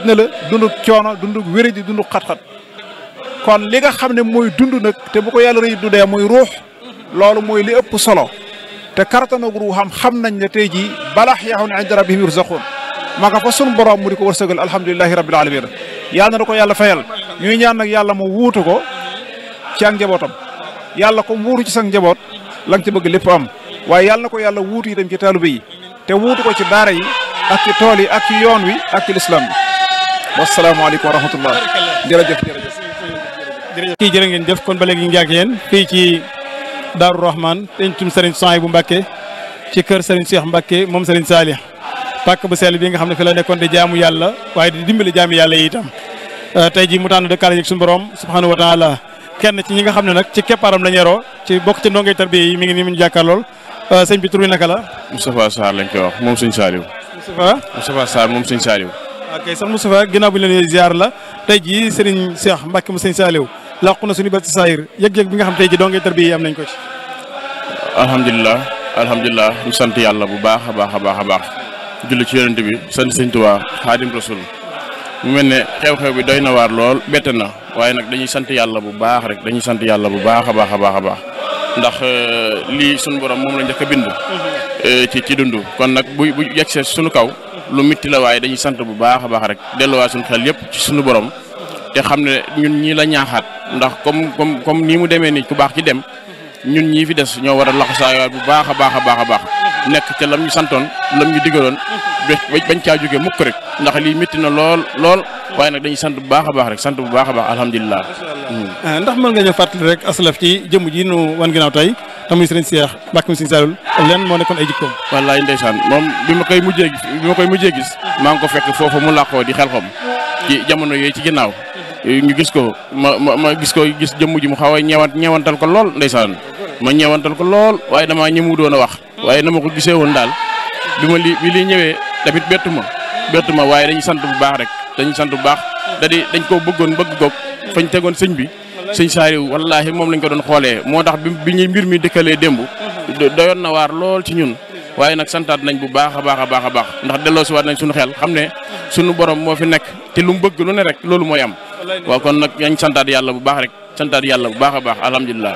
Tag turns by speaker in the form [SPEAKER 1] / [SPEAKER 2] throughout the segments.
[SPEAKER 1] na la dunduk coono dunduk wéradi dunduk xat-xat kon li nga xam ne mooy dund nag te bu ko yàlla rëy du dee muy ruux loolu mooy li ëpp solo te kartanag ruuxam xam nañ ne tey jii balax yaxun inda rabbihim yurzaqun ma nga fa sun borom mu di ko wërsëgal alhamdulilahi rabbil alamin yàlla na ko yàlla fayal ñuy ñaan nag yàlla mu wuutu ko ci ak njabootam yàlla ko wuutu ci sa njaboot la nga ci bëgg lépp am waaye yàlla na ko yàlla wuutu itam ci taalibe yi te wuutu ko ci daara yi ak ci tool yi ak ci yoon wi ak ci lislaam bi wasalaamaaleykum wa rahmatullah jërëjëf jërëjëf
[SPEAKER 2] jërëjëf kii jërë ngeen jëf kon ba léegi ñu ngi ak yéen fii ci Daaru Rahman pencum Serigne Souhaïbou Mbacké ci kër Serigne Cheikh Mbacké moom Serigne Salih pàkk bu sell bi nga xam ne fi la nekkoon di jaamu yàlla waaye di dimbali jaami yàlla yi itam tey jii mu tànn dëkkaale ak suñu borom subhanahu wa taala kenn ci ñi nga xam ne nag ci keppaaram la ñeroo ci bokk ci ndongay tarbiya yi mi ngi nii mu ñu jàkkaarlool sëñ bi tur bi naka la.
[SPEAKER 3] Moustapha Sarr lañ koy wax moom sëñ Saliou.
[SPEAKER 2] Moustapha.
[SPEAKER 3] Moustapha Sarr moom sëñ Saliou.
[SPEAKER 2] ok sax Moustapha ginnaaw bu ñu leen ziar la tey jii Serigne Cheikh Mbacké mu sëñ Saliou làqu na suñu bët si saayir yëg-yëg bi nga xam tey jii ndongay tarbiya yi am nañ ko ci.
[SPEAKER 3] alhamdulilah alhamdulilah ñu sant yàlla bu baax a baax a baax a baax julli ci yonent bi sant sëñ Tuubaa Xaadim Rasul mu mel ne xew-xew bi doy na waar lool bett na waaye nag dañuy sant yàlla bu baax rek dañuy sant yàlla bu baax a baax a baax a baax ndax lii suñu borom moom la njëkk a bind. ci ci dund kon nag bu bu yegsee suñu kaw lu mitti la waaye dañuy sant bu baax a baax rek delluwaat suñu xel yëpp ci suñu borom te xam ne ñun ñii la ñaaxaat ndax comme comme comme nii mu demee nii ku baax ci dem ñun ñii fi des ñoo war a laxasaayaat bu baax a baax a baax a baax nekk ca lam ñu santoon lam ñu digaloon bañ caa jógee mukk rek ndax lii métti na lool lool waaye nag dañuy sant bu baax a baax rek sant bu baax a baax alhamdulilah.
[SPEAKER 2] ndax mën nga ñëw fàttali rek asalaf ci jëmm ji nu wan ginnaaw tey tamuy sëriñ Cheikh Mbacké mu sëriñ Saliou leen moo nekkoon ay jikkoom.
[SPEAKER 3] wallaay ndeysaan moom bi ma koy mujjee bi ma koy mujjee gis. maa ngi ko fekk foofu mu làqoo di xel xom ci jamono yooyu ci ginnaaw ñu gis ko ma ma ma gis ko gis jëmm ji mu xaw a ñeewant ñeewantal ko lool ndeysaan ma ñeewantal ko lool waaye damaa ñëmu doon a wax waaye na ma ko gisee woon daal bi ma li bi lii ñëwee tamit bettu ma bettu ma waaye dañuy sant bu baax rek dañuy sant bu baax da di dañ koo bëggoon bëgg goog fañ tegoon sëñ bi sëñ Saliou wallaahi moom lañ ko doon xoolee moo tax bi bi ñuy mbir mi dëkkalee démb doyoon na waar lool ci ñun waaye nag santaat nañ bu baax a baax a baax a baax ndax delloo si waat nañ suñu xel xam ne suñu borom moo fi nekk te lu mu bëgg lu ne rek loolu mooy am waaw kon nag yañ santaat yàlla bu baax rek santaat yàlla bu baax a baax alhamdulilah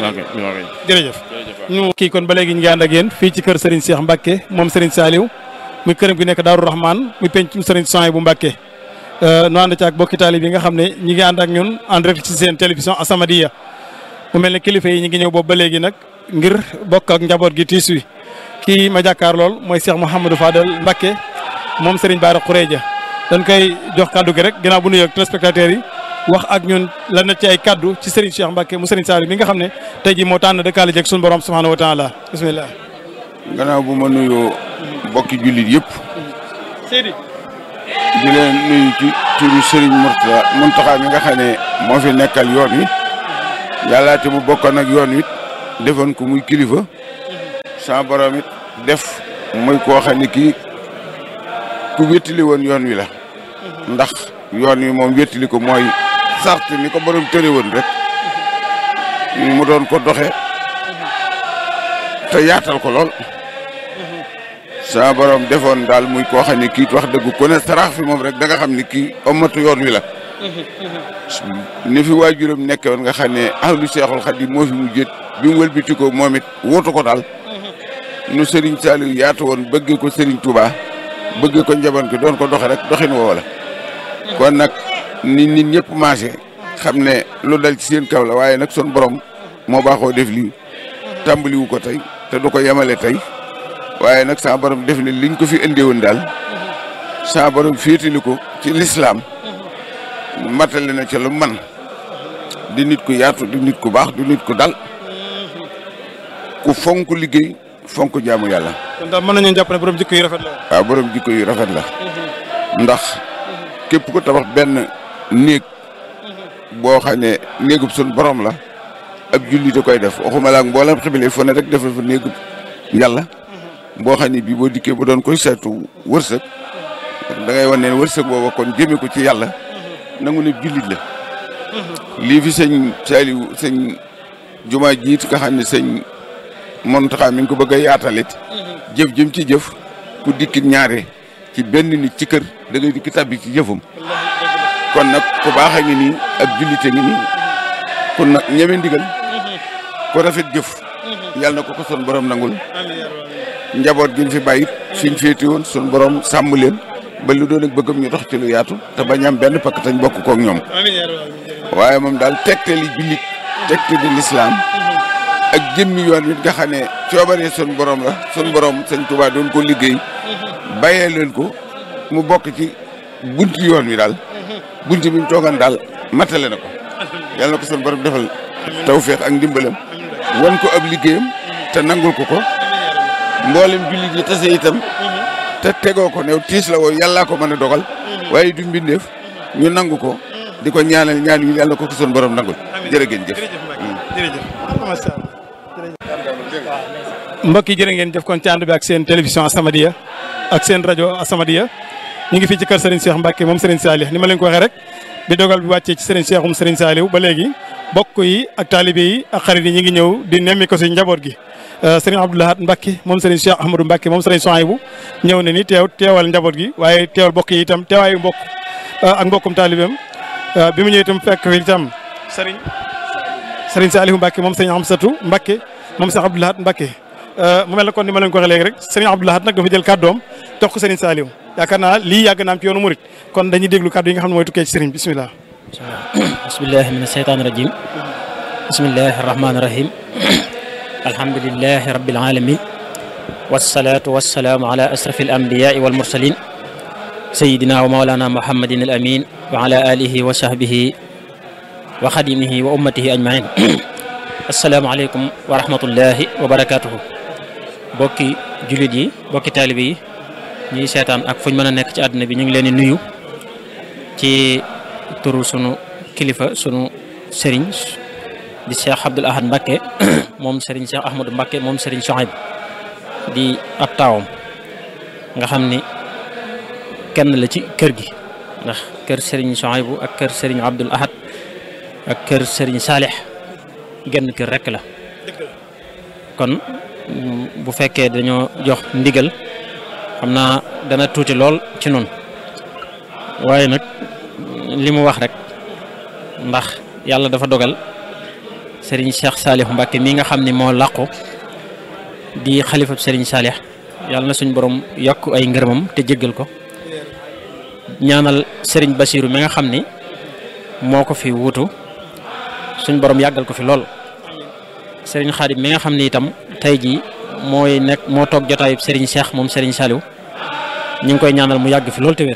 [SPEAKER 2] jërëjëf ñu kii kon ba léegi ñu ngi ànd ak yéen fii ci kër Serigne Cheikh Mbacké moom Serigne Saliou muy këram gi nekk Daaru Rahman muy penc Serigne Souhaïbou Mbacké nu ànd ci ak bokki taalib yi nga xam ne ñi ngi ànd ak ñun en direct ci seen télévision As-Samadiyya mu mel ne kilifa yi ñi ngi ñëw boobu ba léegi nag ngir bokk ak njaboot gi tiis wi kii ma jàkkaar lool mooy Cheikh Mouhamadou Fadel Mbacké moom Serigne Bara Khourédia dañ koy jox kaddu gi rek ginnaaw bu nuyoog téléspectateurs yi wax ak ñun la na ci ay kaddu ci Serigne Cheikh Mbacké mu Serigne Saliou mi nga xam ne tey jii moo tànn dëkkaale jeeg suñu borom subhanahu wa taala bismillah
[SPEAKER 4] gannaaw bu ma nuyoo bokki jullit yëpp
[SPEAKER 2] Seydi
[SPEAKER 4] di leen nuyu ci turu Serigne Mourtada Mountakha mi nga xam ne moo fi nekkal yoon wi yàlla te mu bokkoon ak yoon wi defoon ko muy kilifa sama borom it def muy koo xam ne kii ku wéttali woon yoon wi la ndax yoon wi moom wéttali ko mooy sart ni ko borom tëre woon rek mu doon ko doxe te yaatal ko lool sama borom defoon daal muy koo xam ne kii wax dëgg ku ne sarax fi moom rek da nga xam ne kii omatu yoon wi la ni fi waajuram nekke woon nga xam ne ahlu seexul xadim moo fi mu jët bi mu wëlbiti ko moom it wóotu ko daal nu Serigne Saliou yaatu woon bëggee ko Serigne Touba bëggee ko njaboot gi doon ko doxe rek doxin woo la kon nag nit nit ñëpp maase xam ne lu dal ci seen kaw la waaye nag son borom moo baaxoo def lii tàmbaliwu ko tey te du ko yemale tey waaye nag saa borom def ne liñ ko fi indee woon daal saa borom féetali ko ci lislaam matale na ca lu man di nit ku yaatu di nit ku baax di nit ku dal ku fonk liggéey fonk jaamu yàlla.
[SPEAKER 2] kon daal mën nañu jàpp ne borom jikko yi rafet la
[SPEAKER 4] waaw borom jikko yu rafet la. ndax képp ko tabax benn néeg boo xam ne néegub sun borom la ab jullit a koy def waxuma la ak mboolem xibile fu ne rek def fa néegub yàlla boo xam ne bii boo dikkee bu doon koy saytu wërsëg da ngay wan ne wërsëg booba kon jëmee ko ci yàlla nangu ne jullit la. lii fi sëñ Saliou sëñ jumaa jiit nga xam ne sëñ Mountakha mi ngi ko bëgg a yaatalit jëf jëm ci jëf ku dikkit ñaare ci benn nit ci kër da ngay dikk tabbi ci jëfam kon nag ku baax a ngi nii ak jullite ngi nii ku nag ñeme ndigal ku rafet jëf yàlla na ko ko son borom nangul njaboot gi ñu fi bàyyit fiñ féeti woon sun borom sàmm leen ba lu doon ak bëggam ñu dox ci lu yaatu te bañ am benn pakk tañ bokk kook ñoom waaye moom daal tegte li jullit tegte di lislaam ak jëmmi yoon wi nga xam ne coobaree sun borom la sun borom sëñ Tuubaa doon ko liggéey bàyyee leen ko mu bokk ci bunti yoon wi daal bunti bi mu toogan daal matale na ko yàlla na ko sun borom defal tawfeex ak ndimbalam wan ko ab liggéeyam te nangul ko ko mboolem jullit yi tase itam te tegoo ko new tiis la woo yàllaa ko mën a dogal waaye du mbindeef ñu nangu ko di ko ñaanal ñaan yi yàlla ko ko sun borom nangul jërë ngeen jëf
[SPEAKER 2] mbokk yi jërë ngeen jëf kon ci ànd bi ak seen télévision Asamadia ak seen rajo Asamadia ñu ngi fii ci kër Serigne Cheikh Mbacke moom Serigne Salih ni ma leen ko waxee rek bi dogal bi wàccee ci Serigne Cheikhum Serigne Saliou ba léegi bokk yi ak taalibe yi ak xarit yi ñu ngi ñëw di nemmi ko si njaboot gi Serigne Abdou Lahad Mbacke moom Serigne Cheikh Ahmadou Mbacke moom Serigne Souhaïbou ñëw na ni teew teewal njaboot gi waaye teewal bokk yi itam teewaayu mbokk ak mbokkum taalibeem bi mu ñëw itam fekk fi itam Serigne Serigne Saliou Mbacke moom Serigne Amsatou Mbacke moom Cheikh Abdou Lahad Mbacke mu mel na kon ni ma leen ko waxee léegi rek Serigne Abdou Lahad nag dafa jël kàddoom jox ko Serigne Saliou yaakaar naa lii yàgg naa am ci yoonu murit kon dañuy déglu kàddu yi nga xam ne mooy tukkee ci Serigne bisimilah.
[SPEAKER 5] bismillahi min asheytaani rajim bismillahi arrahmani irrahim alhamdulilahi rabbil alamin wasalaatu wasalaamu ala asrafi alambiyai walmursalin sayidina wa maolana muhammadin al amin wa ala alihi wa sahbihi wa xadimihi wa ummatihi ajmain asalaamaaleykum wa rahmatullahi wa barakatuhu bokki jullit yi bokki taalibe yi ñuy seetaan ak fuñ mën a nekk ci àdduna bi ñu ngi leen di nuyu ci turu sunu kilifa sunu sëriñ di Cheikh Abdoul Ahad Mbacke moom sëriñ Cheikh Ahmadou Mbacke moom sëriñ Souhaïbou di ab taawam nga xam ni kenn la ci kër gi ndax kër sëriñ Souhaïbou ak kër sëriñ Abdoul Ahad ak kër sëriñ Salih genn kër rek la kon bu fekkee dañoo jox ndigal xam naa dana tuuti lool ci noonu waaye nag li mu wax rek ndax yàlla dafa dogal Serigne Cheikh Salih Mbacke mi nga xam ne moo làqu di xalifab Serigne Salih yàlla na suñ borom yokk ay ngërëmam te jéggal ko ñaanal Serigne Bassirou mi nga xam ni moo ko fi wuutu suñ borom yàggal ko fi lool Serigne Khadim mi nga xam ni itam tey jii mooy nekk moo toog jotaayub Serigne Cheikh moom Serigne Saliou ñu ngi koy ñaanal mu yàgg fi lool te wér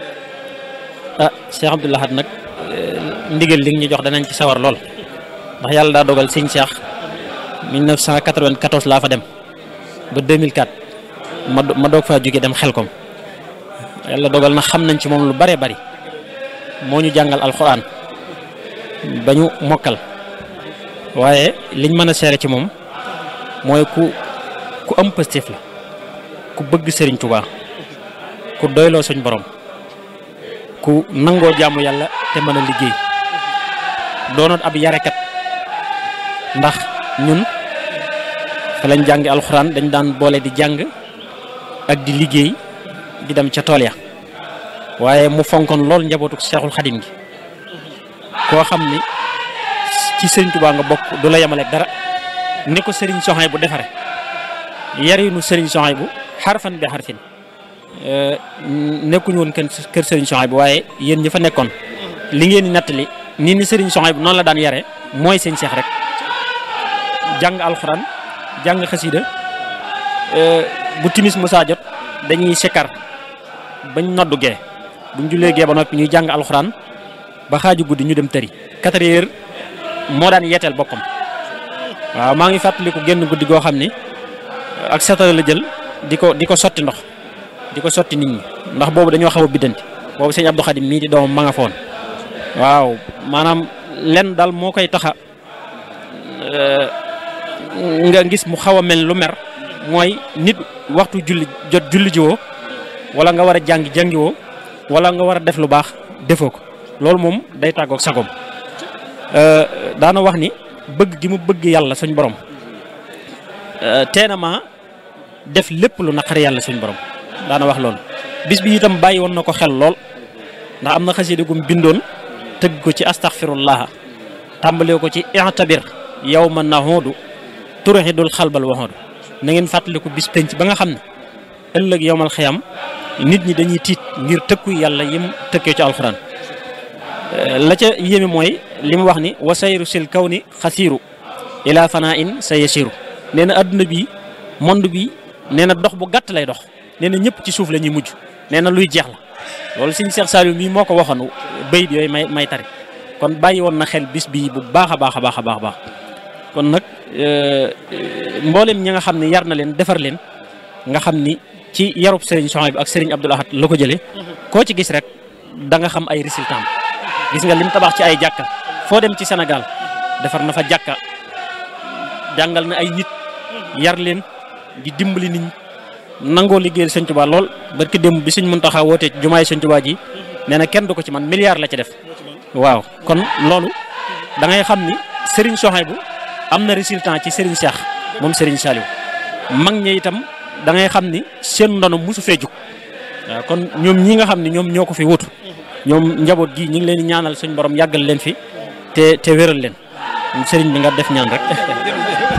[SPEAKER 5] ah Cheikh Abdoul Ahad nag ndigal li ñu jox danañ ci sawar lool ndax yàlla daa dogal Serigne Cheikh 1994 laa fa dem ba 2004 ma ma doog faa jóge dem xelkom yàlla dogal na xam nañ ci moom lu bare bari moo ñu jàngal alxuraan ba ñu mokkal waaye liñ mën a seere ci moom mooy ku ku am positif la ku bëgg Serigne Touba ku doyloo suñ borom ku nangoo jaamu yàlla te mën a liggéey doonoon ab yarekat ndax ñun fa lañ jàngi alxuraan dañ daan boole di jàng ak di liggéey di dem ca tool ya waaye mu fonkoon lool njabootu Seexul Xadim gi koo xam ni ci Serigne Touba nga bokk du la yemale dara ni ko Serigne Souhaïbou bu defare yarinu Serigne Souhaïbou bu xarfan bi xarfin nekkuñu woon kën kër Serigne Souhaïbou bu waaye yéen ñi fa nekkoon li ngeen di nattali nii ni Serigne Souhaïbou bu noonu la daan yare mooy seen seex rek jàng alxuraan jàng xasida bu timis musaa jot dañuy sikkar bañ noddu gee buñ jullee gee ba noppi ñuy jàng alxuraan ba xaaju guddi ñu dem tëri quatre heures moo daan yeeteel boppam waaw maa ngi fàttaliku génn guddi goo xam ni ak setal la jël di ko di ko sotti ndox di ko sotti nit ñi ndax boobu dañoo xaw a biddanti boobu sëñ Abdou Khadim mii di doomam ma nga foon waaw maanaam lenn daal moo koy taxa nga gis mu xaw a mel lu mer mooy nit waxtu julli jot julli jiwoo wala nga war a jàngi jàngiwoo wala nga war a def lu baax defoo ko loolu moom day tàggoog sagom daana wax ni bëgg gi mu bëgg yàlla suñ borom teena ma def lépp lu naqari yàlla suñ borom daana wax loolu bis bi itam bàyyi woon na ko xel lool ndax am na xasida gum bindoon tëgg ko ci astaghfirullah tàmbalee ko ci i'tabir yawma nahudu turhidul xalbal wahudu na ngeen fàttaliku bis penc ba nga xam ne ëllëg yowmal xiyam nit ñi dañuy tiit ngir tëkku yàlla yim tëkkee ci alxuraan la ca yéeme mooy li mu wax ni wa sayru sil kaw ni xasiiru ila fanaa in sa yasiru nee na adduna bi monde bi nee na dox bu gàtt lay dox nee na ñëpp ci suuf la ñuy mujj nee na luy jeex la loolu sëñ Cheikh Saliou mii moo ko waxoon bayit yooyu may may tari kon bàyyi woon na xel bis bii bu baax a baax a baax a baax kon nag mboolem ñi nga xam ne yar na leen defar leen nga xam ni ci yarub Serigne Souhaïbou ak Serigne Abdoul Ahad la ko jëlee koo ci gis rek da nga xam ay résultats gis nga lim tabax ci ay jàkka foo dem ci Sénégal defar na fa jàkka jàngal na ay nit yar leen di dimbali nit ñi nangoo liggéeyal Sëñ Tuubaa lool barki démb bi Sëñ Muntaxa wootee ci jumaay Sëñ Tuubaa ji nee na kenn du ko ci man milliard la ci def waaw kon loolu da ngay xam ni Serigne Souhaïbou am na résultat ci Serigne Cheikh moom Serigne Saliou mag ñi itam da ngay xam ni seen ndono mosu fee jug waaw kon ñoom ñi nga xam ne ñoom ñoo ko fi wutu ñoom njaboot gi ñu ngi leen di ñaanal suñ borom yàggal leen fi te te wéral leen Serigne bi nga def ñaan rek.